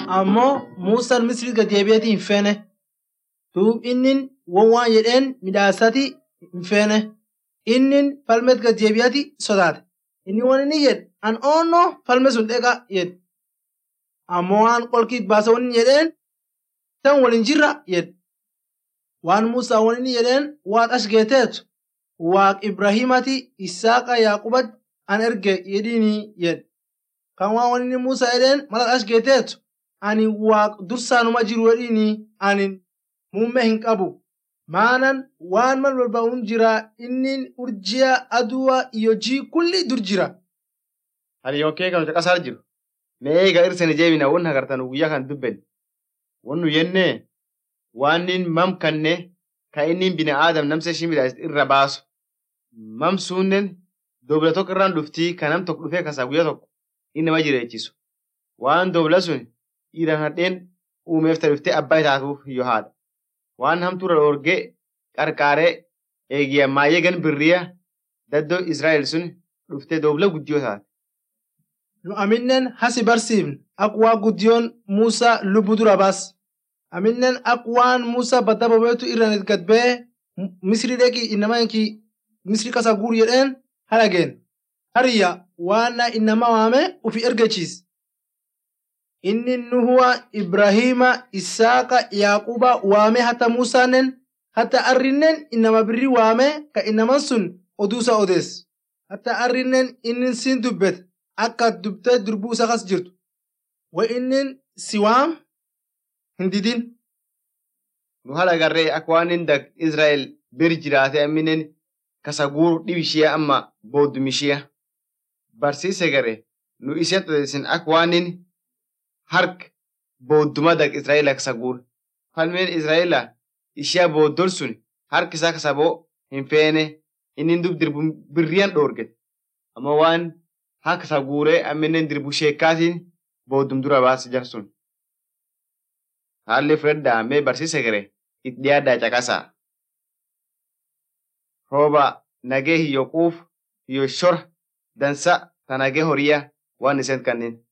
ammoo Muusaan Misrii gad deebi'eeti hin feene. Duub innin won waan jedheen midhaasati hin feene. Innin falmet gad deebi'eeti sodaate. Inni waan inni jedhe an oonnoo falme sun dheqa jedhe. Ammoo waan qolkiit baasa waan inni jedheen tan waliin jirra jedhe. Waan Muusaa waan inni jedheen waan as geeteetu waaq Ibraahimati Isaaqa Yaaqubat an erge jedhiini jedhe. Kan waan waan inni Muusaa jedheen mala as geeteetu ani waaq dursaanuma jiru jedhiini ani muummee hin qabu. Maanan waan mal barbaa'uun jira inni urjiya aduwa iyo jii kulli dur jira. Ani yookee kan caqasaa jiru. Mee eega irsani jeebina won hagartan guyyaa kan dubben. Won nu yennee waan nin mam kanne ka inni bina aadam namsa ishii midhaas irra baasu. Mam suunnen dobla tokko irraan dhuftii kan nam tokko dhufee kasaa guyyaa tokko inni nama jireechisu. Waan dobla sun dhiiran hadheen uumeef ta'e dhuftee abbaa taatuuf yoo haadha. Waan hamtuura dhoorgee qarqaaree eegiya maayyee gan birriya daddoo Israa'el sun dhuftee dobla guddiyoo taate. Nu aminnen hasi barsiifne ak waa guddiyoon Muusaa lubbuu dura baas. Aminnen ak waan Muusaa badda bobeetu irraan gad ba'ee Misri dheqi innama inki Misri kasa guur jedheen halageen. Hariyya waan innama waame ufi ergachiis. Inni Nuhuwa, Ibrahima, Isaaqa, Yaaquba waame hata Musaanen hata arrinnen innama birri waame ka innaman sun oduusa odees. Hata arrinnen inni siin dubbet akka dubtee durbuu isa kas jirtu. Wa inni si waam hin didin. Nu haala garree akka waan inni dag Israa'el bir jiraate amminen kasa guuru dhib ishee amma booddum ishee. Barsiise garee nu ishee tateessin akka waan inni hark boodduma dag Israa'el kasa guuru. Falmeen Israa'ela ishee booddol sun harki isaa kasa boo hin feene inni dub dirbu birriyan dhoorgete. Amma waan harka isa guuree amminen dirbu sheekkaatiin booddum dura baase jar sun. Haalli fudhadhaa mee barsiise garee itti dhiyaaddaa caqasaa. Rooba nagee hiyyo quuf hiyyo shora dansa ta nagee horiyaa waan iseen kanneen.